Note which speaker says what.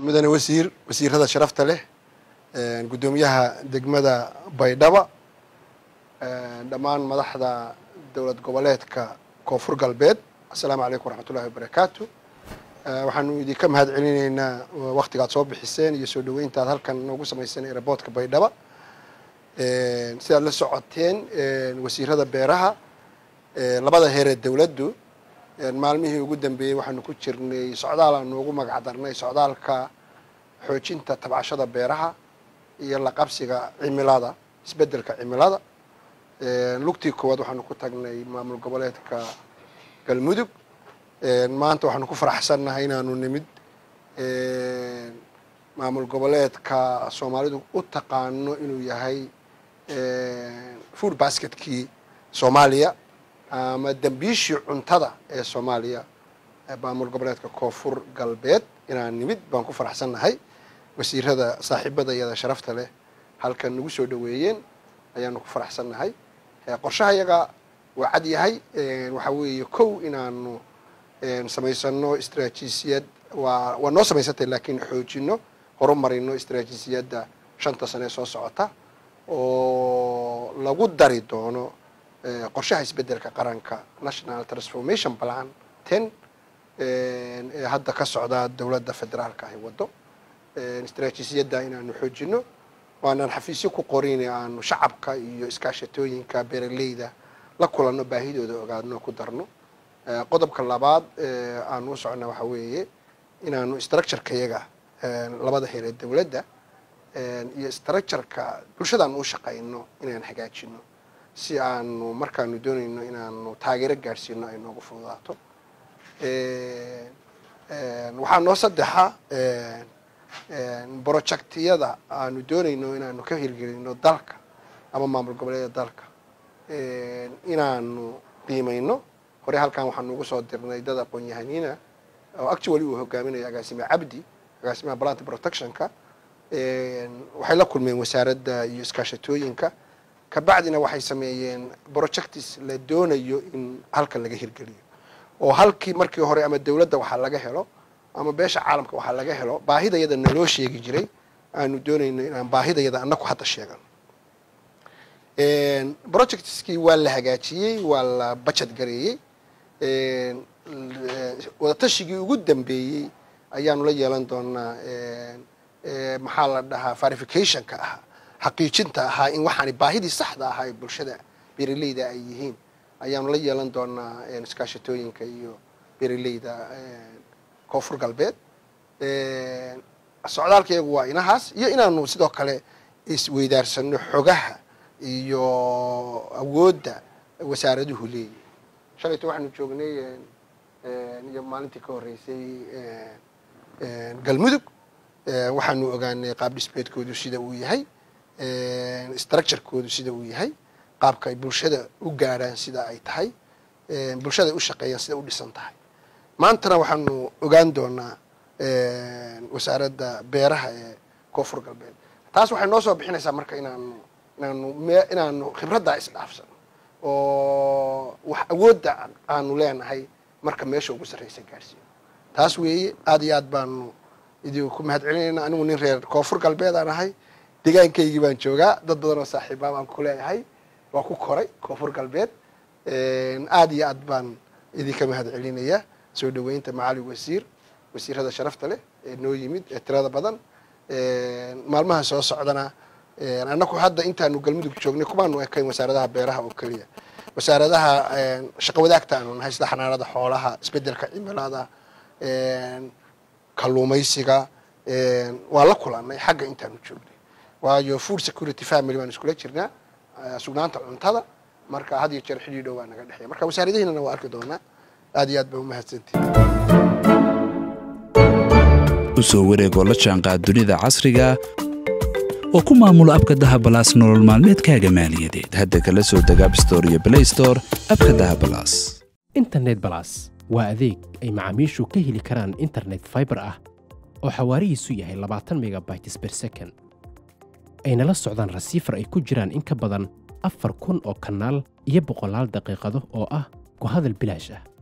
Speaker 1: mudane wasiir wasiirada sharafta leh guddoomiyaha degmada baydhaba dhammaan madaxda dowlad goboleedka koonfur galbeed assalaamu calaykum waraxmatullahi wabarakaatu waxaanu idinka mahad celinaynaa waktigaad soo bixiseen iyo soo dhaweyntaad halkan noogu samayseen airboortka baydhaba sidaad la socoteen wasiirada beeraha labada heeree dowladdu maalmihii ugu dambeeyey waxaanu ku jirnay socdaal aanu ugu magac darnay socdaalka xoojinta tabcashada beeraha iyo la qabsiga cimilada isbeddelka cimilada lugtii koowaad waxaanu ku tagnay maamul goboleedka galmudug maanta waxaanu ku faraxsannahay inaanu nimid maamul goboleedka soomaalidu u taqaano inuu yahay food basketkii soomaaliya ama dembiishii cuntada ee soomaaliya maamul goboleedka koonfur galbeed inaan nimid baan ku faraxsannahay wasiirada saaxiibada iyada sharafta leh halkan nagu soo dhaweeyeen ayaanu ku faraxsannahay qorshaha iyaga waa cad yahay waxa weeye kow inaanu samaysano istraatiijiyad waa waa noo samaysantay laakiin xoojino horumarino istraatiijiyadda shanta sane ee soo socota oo lagu dari doono qorshaha isbeddelka qaranka national transformation plan ten ee hadda ka socda dowladda federaalka ahi waddo istraatiijiyadda inaanu xoojino waanaan xafiisyo ku qorin aanu shacabka iyo iskaashatooyinka beeraleyda la kulanno baahidooda ogaadno ku darno qodobka labaad aanu u socona waxa weeye inaanu structureka yaga labada heer ee dowladda iyo structureka bulshadaanu u shaqayno inaan hagaajino si aanu markaanu doonayno inaanu taageero gaadhsiino ay noogu fududaato waxaa noo saddexa projectiyada aanu doonayno inaanu ka hirgelino dalka ama maamul goboleeda dalka inaanu qiimayno hore halkan waxaanu ugu soo dirnay dad aqoon-yahaniina oo actually uu hogaaminayo agaasime cabdi agaasimaha plant protectionka waxay la kulmeen wasaaradda iyo iskaashatooyinka kabacdina waxay sameeyeen projectis la doonayo in halkan laga hirgeliyo oo halkii markii hore ama dowladda waxaa laga helo ama beesha caalamka waxaa laga helo baahidayada naloo sheegi jiray aanu doonayno inaan baahidayada annaku hadda sheegano projectskii waa la hagaajiyey waa la bajad gareeyey wadatashigii ugu dambeeyey ayaanu la yeelan doonaa maxaa la dhahaa verificationka ahaa xaqiijinta ahaa in waxaani baahidii saxda ahaa ee bulshada beeraleyda ay yihiin ayaanu la yeelan doonaa iskaashatooyinka iyo beeraleyda koonfur galbeed socdaalkayagu waa inahaas iyo inaanu sidoo kale isweydaarsano xogaha iyo awoodda wasaaraduhu leeyihin shalayto waxaanu joognay iyo maalintii ka horreysay galmudug waxaanu ogaanay qaab dhisbeedkoodu sida uu yahay structurekoodu sida uu yahay qaabka ay bulshada u gaadhaan sida ay tahay bulshada ay u shaqeeyaan sida u dhisan tahay maantana waxaanu ogaan doonaa wasaaradda beeraha ee koonfur galbeed taas waxay noo soo bixinaysaa marka inaanu inaanu me inaanu khibraddaa isdhaafsano oo wax awoodda aanu leenahay marka meesha ugu sarraysa gaadhsiino taas weeye aada iyo aad baanu idinku mahad celinayna anigu nin reer koonfur galbeed aan ahay degaankaygii baan joogaa dad badan oo saaxiibaa baan ku leeyahay waa ku koray koonfur galbeed aada iyo aad baan idinka mahad celinaya soo dhaweynta macali wasiir wasiirada sharafta leh ee noo yimid ee tirada badan maalmaha soo socdana annaku hadda intaanu galmudug joognay kumaanu ekayn wasaaradaha beeraha oo keliya wasaaradaha shaqo wadaagta aanu nahay sida xanaanada xoolaha isbedelka cimilada kalluumaysiga waa la kulanay xagga intaanu joognay waayo food security family baan iskula jirnaa sugnaanta cuntada marka had iyo jeer xidhiidho waa naga dhexeya marka wasaaradihiinana waa arki doonaa aad iyo aad ba umahadsantihi
Speaker 2: u soo wareegoo la jaanqaad dunida casriga oo ku maamulo abka dahabalaas nolol maalmeedkaaga maaliyadeed hadda kala soo deg abstore iyo blaystore abka dahabalaas
Speaker 3: internet balas waa adeeg ay macaamiishu ka heli karaan internet faibar ah oo xawaarihiisu yahay labaatan megabytes ber second ayna la socdaan rasiifar ay ku jiraan in ka badan afar kun oo kanaal iyo boqolaal daqiiqado oo ah ku hadal bilaash ah